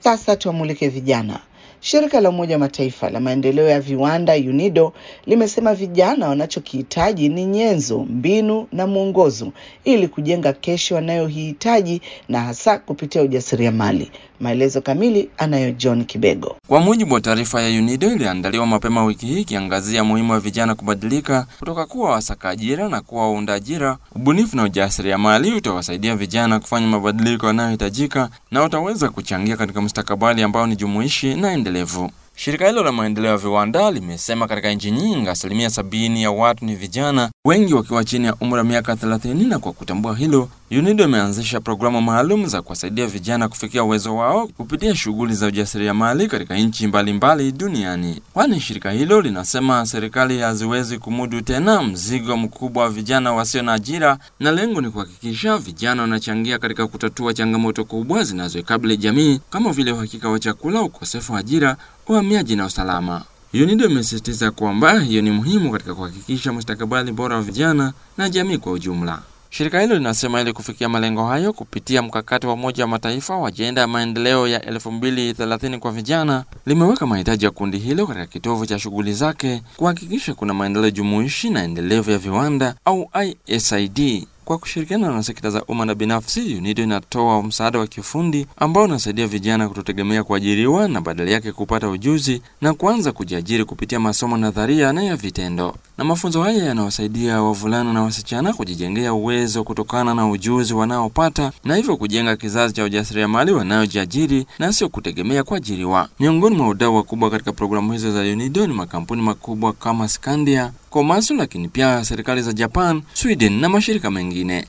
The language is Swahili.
Sasa tuwamulike vijana. Shirika la Umoja wa Mataifa la maendeleo ya viwanda UNIDO limesema vijana wanachokihitaji ni nyenzo, mbinu na mwongozo ili kujenga kesho wanayohitaji na hasa kupitia ujasiriamali. Maelezo kamili anayo John Kibego. Kwa mujibu wa taarifa ya UNIDO iliandaliwa mapema wiki hii ikiangazia muhimu wa vijana kubadilika kutoka kuwa wasaka ajira na kuwa waunda ajira, ubunifu na ujasiriamali utawasaidia vijana kufanya mabadiliko yanayohitajika na utaweza kuchangia katika mustakabali ambao ni jumuishi na endelevu. Shirika hilo la maendeleo ya viwanda limesema katika nchi nyingi asilimia sabini ya watu ni vijana, wengi wakiwa chini ya umri wa miaka thelathini. Na kwa kutambua hilo, UNIDO imeanzisha programu maalum za kuwasaidia vijana kufikia uwezo wao kupitia shughuli za ujasiriamali katika nchi mbalimbali duniani, kwani shirika hilo linasema serikali haziwezi kumudu tena mzigo mkubwa wa vijana wasio na ajira, na lengo ni kuhakikisha vijana wanachangia katika kutatua changamoto kubwa zinazoikabili jamii kama vile uhakika wa chakula, ukosefu wa ajira uhamiaji na usalama. UNIDO imesisitiza kwamba hiyo ni muhimu katika kuhakikisha mustakabali bora wa vijana na jamii kwa ujumla. Shirika hilo linasema ili kufikia malengo hayo kupitia mkakati wa Umoja wa Mataifa wa ajenda ya maendeleo ya 2030 kwa vijana, limeweka mahitaji ya kundi hilo katika kitovu cha shughuli zake, kuhakikisha kuna maendeleo jumuishi na endelevu ya viwanda au ISID. Kwa kushirikiana na sekta za umma na binafsi, UNIDO inatoa msaada wa kiufundi ambao unasaidia vijana kutotegemea kuajiriwa na badala yake kupata ujuzi na kuanza kujiajiri kupitia masomo nadharia na ya vitendo. Na mafunzo haya yanawasaidia wavulana na wasichana kujijengea uwezo kutokana na ujuzi wanaopata na hivyo kujenga kizazi cha ujasiriamali wanaojiajiri na sio kutegemea kuajiriwa. Miongoni mwa wadau wakubwa katika programu hizo za UNIDO ni makampuni makubwa kama Skandia, Komatsu, lakini pia serikali za Japan, Sweden na mashirika mengine.